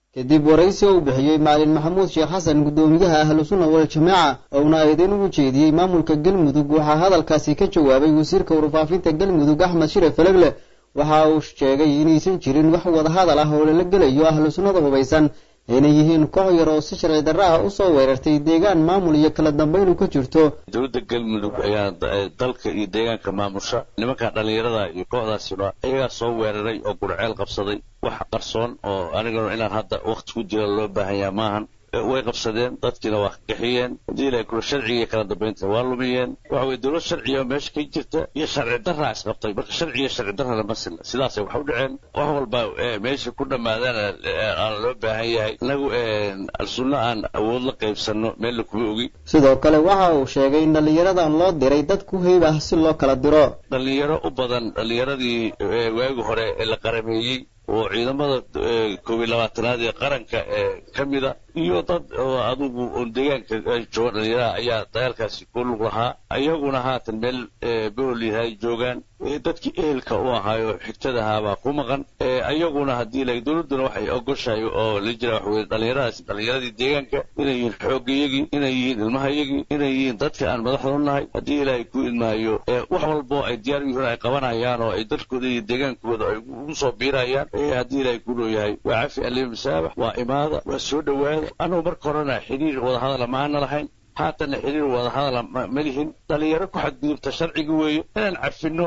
kadib waraysi uu bixiyey macalin maxamuud sheekh xasan guddoomiyaha ahlusunna waljamaaca ouna eedeyn ugu jeediyey maamulka galmudug waxaa hadalkaasi ka jawaabay wasiirka warfaafinta galmudug axmed shire falegle waxa uu sheegay inaysan jirin wax wadahadal ah oo lala gelayo ahlu sunnada hubaysan inay yihiin koox yar oo si sharci darra ah usoo weerartay deegaan maamul iyo kala dambaynu ka jirto dowladda galmudug ayaa dalka iyo deegaanka maamusha nimankan dhallinyarada iyo kooxdaasina iyagaa soo weeraray oo gurceel qabsaday wax qarsoon oo anigana inaan hadda wakti ku jira loo baahanyaa maahan way qabsadeen dadkiina waa qixiyeen haddii ilahay kula sharciga kala dambaynta waa lumiyeen waxa weye dowlad sharciga meesha ka jirta iyo sharci darraa isqabtay marka sharciga sharci darra lama silla sidaasay wax u dhaceen wax walba meesha ku dhammaadana aan loo baahan yahay inagu alsunno aan awood la qaybsanno meella kuma ogi sidoo kale waxa uu sheegay in dhallinyaradan loo diray dad ku heyb ah si loo kala diro dhallinyaro u badan dhallinyaradii waagi hore ee la qarameeyey oo ciidamada koob iyo labaatanaad ee qaranka ee ka mida iyo dad oo adugu oon deegaanka jooga dhallinyaraha ayaa dagaalkaasi ku lug lahaa ayaguna haatan meel bool yahay joogaan dadkii ehelka u ahaayo xigtadahaabaa ku maqan ayaguna haddii la dowladduna waxay ogoshahay oo la jira waxa weye dhallinyaradaasi dhallinyaradii deegaanka inay yihiin xoogayagii inay yihiin ilmahayagii inay yihiin dadka aan madaxda u nahay haddii ilaahay ku idmaayo wax walboo ay diyaar yihiin ay qabanayaan oo ay dalkooda iyo deegaankooda ay ugu soo biirayaan haddii ilaahay ku nooyahay waa cafi alima masaabax waa imaada waa soo dhowaada anugu marka horena xidhiir wadahadala maana lahayn haatanna xidhiir wadahadala ma lihin dhallinyaro ku xadgudubta sharciga weeye inaan cafinno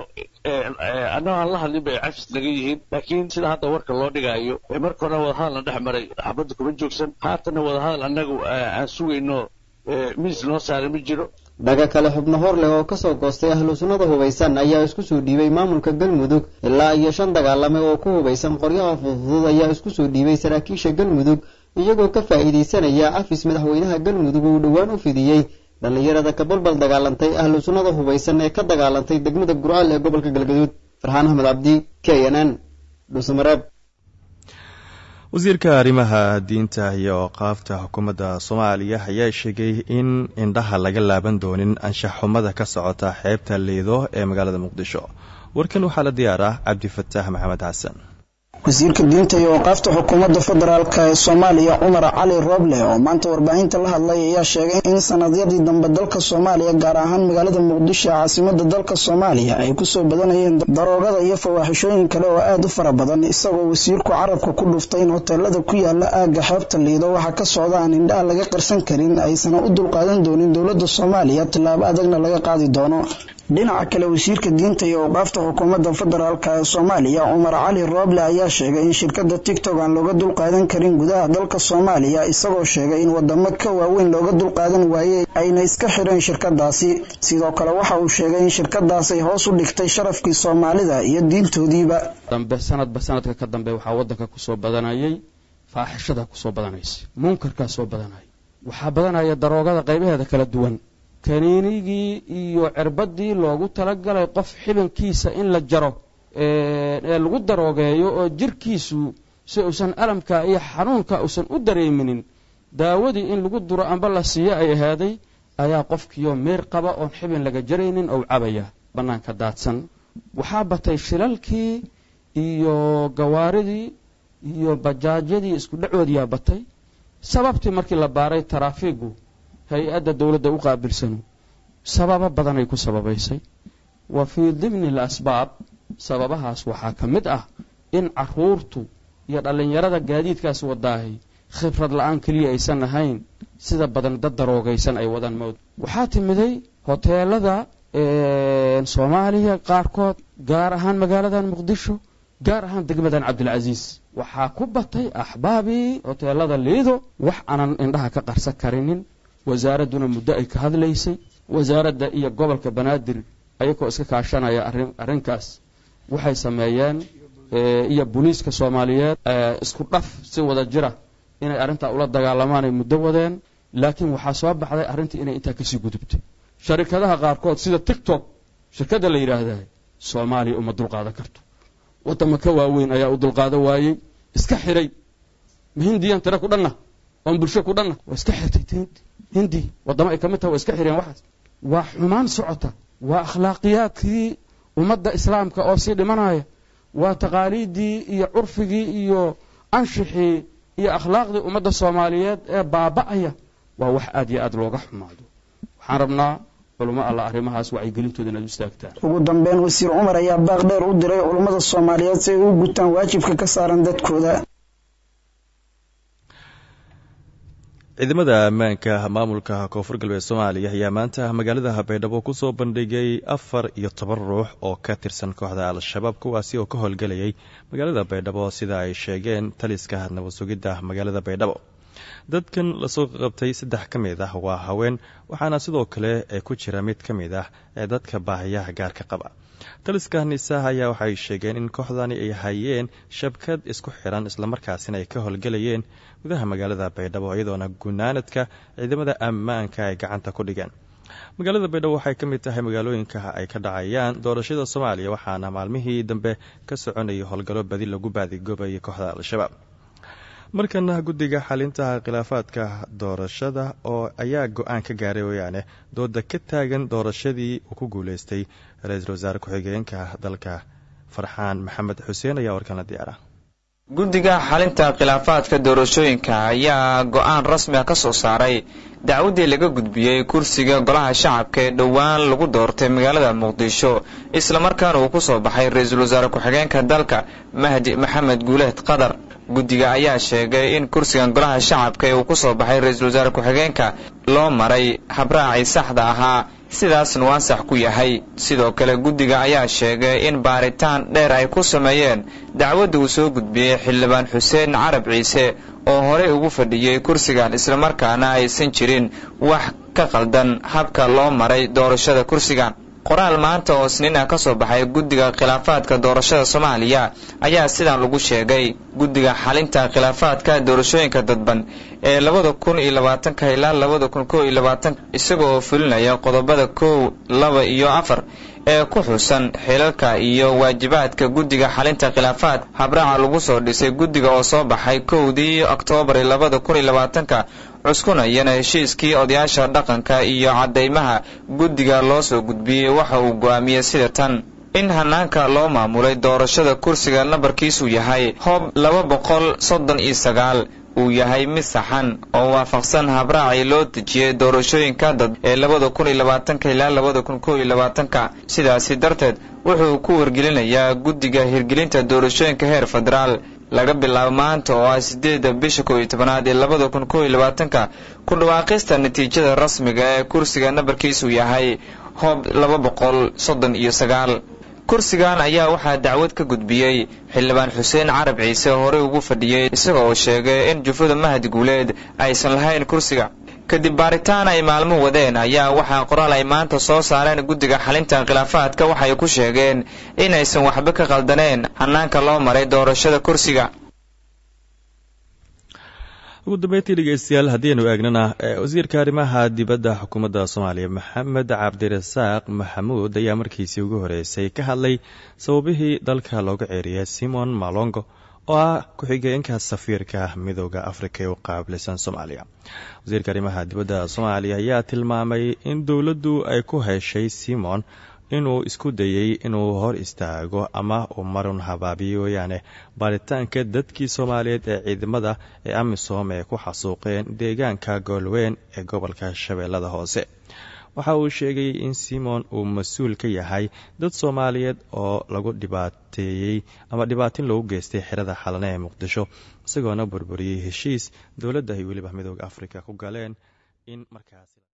annagoo aan la hadlin bay cafis naga yihiin laakiin sida hadda warka loo dhigaayo marka horena wadahadalna dhex maray xabadda kuma joogsan haatanna wadahadal annagu aan sugayno miis noo saaray ma jiro dhaga kale xubno hor leh oo kasoo goostay ahlu sunnada hubaysan ayaa isku soo dhiibay maamulka galmudug ilaa iyo shan dagaalame oo ku hubaysan qoryaha fudfudud ayaa isku soo dhiibay saraakiisha galmudug iyagoo ka faa'iidaysanaya cafis madaxweynaha galmudug uu dhowaan u fidiyey dhallinyarada ka balbal dagaalantay ahlu sunnada hubaysan ee ka dagaalantay degmada gurceel ee gobolka galgaduud farxaan axmed cabdi k n n dhuusamareeb wasiirka arrimaha diinta iyo qaafta xukuumadda soomaaliya ayaa sheegay in indhaha laga laaban doonin anshax xumada ka socota xeebta liido ee magaalada muqdisho warkan waxaa la diyaar ah cabdifataax maxamed xasan wasiirka diinta iyo waqaafta xukuumadda federaalk ee soomaaliya cumar cali rooble oo maanta warbaahinta la hadlay ayaa sheegay in sanadyadii dambe dalka soomaaliya gaar ahaan magaalada muqdisho ee caasimada dalka soomaaliya ay kusoo badanayeen daroogada iyo fawaaxishooyin kale oo aada u fara badan isagoo wasiirku carabka ku dhuftay in hoteelada ku yaala aagga xeebta liido waxaa ka socda aan indhaha laga qarsan karin aysan u dulqaadan doonin dowladda soomaaliya tillaabo adagna laga qaadi doono dhinaca kale wasiirka diinta iyo awqaafta xukuumadda federaalk ee soomaaliya cumar cali rooble ayaa sheegay in shirkadda tigtok aan looga dulqaadan karin gudaha dalka soomaaliya isagoo sheegay in wadamo ka waaweyn looga dulqaadan waayey ayna iska xireen shirkadaasi sidoo kale waxa uu sheegay in shirkadaas ay hoos u dhigtay sharafkii soomaalida iyo diintoodiiba dambe sanadba sanadka ka dambe waxaa wadanka kusoo badanayay faaxishada kusoo badanaysa munkarkaa soo badanaya waxaa badanaya daroogada qaybaheeda kala duwan kaniinigii iyo cirbadii loogu talagalay qof xibankiisa in la jaro ee lagu daroogeeyo oo jirkiisu si uusan alamka iyo xanuunka uusan u dareeminin daawadii in lagu duro amba la siiyo ay ahaaday ayaa qofkiioo meer qaba oon xibin laga jaraynin ou cabaya bannaanka daadsan waxaa batay shilalkii iyo gawaaridii iyo bajaajyadii isku dhacoodiyaa batay sababtii markii la baaray taraafiigu hay-adda dowladda u qaabilsanu sababo badanay ku sababaysay wa fii dimni al asbaab sababahaas waxaa ka mid ah in caruurtu iyo dhallinyarada gaadiidkaas wadaahay khibrad la-aan keliya aysan ahayn sida badan dad daroogaysan ay wadaan mowd waxaa timiday hoteelada soomaaliya qaarkood gaar ahaan magaaladan muqdisho gaar ahaan degmadan cabdilcasiis waxaa ku batay axbaabii hoteelada liido wax aanan indhaha ka qarsan karinin wasaaradduna muddo ay ka hadlaysay wasaaradda iyo gobolka banaadir ayagoo iska kaashanaya arrinkaas waxay sameeyeen iyo booliiska soomaaliyeed isku dhaf si wada jira inay arrintaa ula dagaalamaan ay muddo wadeen laakiin waxaa soo baxday arrintii inay intaa kasii gudubtay sharikadaha qaarkood sida tictok shirkadda la yidhaahda soomaaliya uma dulqaadan karto wadamo ka waaweyn ayaa u dulqaadan waayey iska xiray ma hindiyan tira ku dhanna oon bulsho ku dhanna waa iska xirtay hindi wadamo ay ka mid taha waa iska xireen waxaas waa xumaan socota waa akhlaaqiyaadkii ummadda islaamka oo sii dhimanaya waa taqaaliiddii iyo curfigii iyo anshixii iyo akhlaaqdii ummadda soomaaliyeed ee baaba'aya waa wax aad iyo aad looga xumaado waxaan rabnaa culamo alla arrimahaas wacyigelintooda inaad u istaagtaan ugu dambeyn wasiir cumar ayaa baaq dheer u diray culummada soomaaliyeed si ay u gutaan waajibka ka saaran dadkooda ciidamada ammaanka maamulka koonfur galbeed soomaaliya ayaa maanta magaalada baydhabo kusoo bandhigay afar iyo toban ruux oo ka tirsan kooxda al-shabaab kuwaasi oo ka howlgelayay magaalada baydhabo sida ay sheegeen taliska nabad sugidda magaalada baydhabo dadkan lasoo qabtay saddex ka mid ah waa haween waxaana sidoo kale ku jira mid ka mid ah ee dadka baahiyaha gaarka qaba taliska nisaah ayaa waxay sheegeen in kooxdani ay hayeen shabkad isku xiran islamarkaasina ay ka howlgelayeen gudaha magaalada baydhabo iyadoona gunaanadka ciidamada ammaanka ay gacanta ku dhigeen magaalada baydhabo waxay ka mid tahay magaalooyinka ay ka dhacayaan doorashada soomaaliya waxaana maalmihii dambe ka soconayay howlgallo badi lagu baadigoobayay kooxda al-shabaab markana guddiga xalinta khilaafaadka doorashada oo ayaa go-aan ka gaaray wayaane dooda ka taagan doorashadii uu ku guuleystay ra-iisul wasaare ku-xigeenka dalka farxaan maxamed xuseen ayaa warkana diyaara guddiga xalinta khilaafaadka doorashooyinka ayaa go-aan rasmi ah ka soo saaray dacwaddii laga gudbiyey kursiga golaha shacabka ee dhowaan lagu doortay magaalada muqdisho islamarkaana uu ku soo baxay ra-iisul wasaare ku-xigeenka dalka mahdi maxamed guuleed qadar guddiga ayaa sheegay in kursigan golaha shacabka ee uu ku soo baxay ra-iisul wasaare ku-xigeenka loo maray habraacii saxda ahaa sidaasna waa sax ku yahay sidoo kale guddiga ayaa sheegay in baaritaan dheer ay ku sameeyeen dacwadda uu soo gudbiyey xildhibaan xuseen carab ciise oo horey ugu fadhiyey kursigan islamarkaana aysan jirin wax ka qaldan habka loo maray doorashada kursigan qoraal maanta oo isniin ah ka soo baxay guddiga khilaafaadka doorashada soomaaliya ayaa sidan lagu sheegay guddiga xalinta khilaafaadka doorashooyinka dadban ee labada kun iyo labaatanka ilaa labada kun kow iyo labaatanka isaga oo fulinaya qodobada kow laba iyo afar ee ku xusan xilalka iyo waajibaadka guddiga xalinta khilaafaad habraaca lagu soo dhisay guddiga oo soo baxay kowdii oktoobar labada kun iyo labaatanka cuskunayana heshiiskii odayaasha dhaqanka iyo caddaymaha guddiga loo soo gudbiyey waxa uu go'aamiyey sida tan in hanaanka loo maamulay doorashada kursiga nambarkiisu yahay hoob laba boqol soddon iyo sagaal uu yahay mid saxan oo waafaqsan habraacii loo dejiyey doorashooyinka dad ee labada kun iyo labaatanka ilaa labada kun kow iyo labaatanka sidaasi darteed wuxuu ku wargelinayaa guddiga hirgelinta doorashooyinka heer federaal laga bilaabo maanta oo ah sideedda bisha kow iyo tobanaad ee labada kun kow iyo labaatanka ku dhawaaqista natiijada rasmiga ee kursiga nambarkiisu yahay hoob laba boqol soddon iyo sagaal kursigan ayaa waxaa dacwad ka gudbiyey xildhibaan xuseen carab ciise oo horey ugu fadhiyey isaga oo sheegay in jufada mahad guuleed aysan lahayn kursiga kadib baaritaan ay maalmo wadeen ayaa waxaa qoraal ay maanta soo saareen guddiga xalinta khilaafaadka waxay ku sheegeen inaysan waxba ka qaldaneen hanaanka loo maray doorashada kursiga ugu dambeyntii dhegeystayaal haddiinu eegnana wasiirka arrimaha dibadda xukuumadda soomaaliya maxamed cabdirasaaq maxamuud ayaa markiisii ugu horeysay ka hadlay sababihii dalka looga ceeriyay simon malongo oo ah ku-xigeenka safiirka midooda afrika ee u qaabilsan soomaaliya wasiirka arrimaha dibadda soomaaliya ayaa tilmaamay in dowladdu ay ku heshay simon inuu isku dayey inuu hor istaago ama uu marun habaabiyo weeyaane baaritaanka dadkii soomaaliyeed ee ciidamada ee amisom ee ku xasuuqeen deegaanka goolweyn ee gobolka shabeellada hoose waxa uu sheegay in simon uu mas-uul ka yahay dad soomaaliyeed oo lagu dhibaateeyey ama dhibaatin loogu geystay xerada xalane ee muqdisho isagoona burburiyey heshiis dowladda ay weliba midooda afrika ku galeen in markaas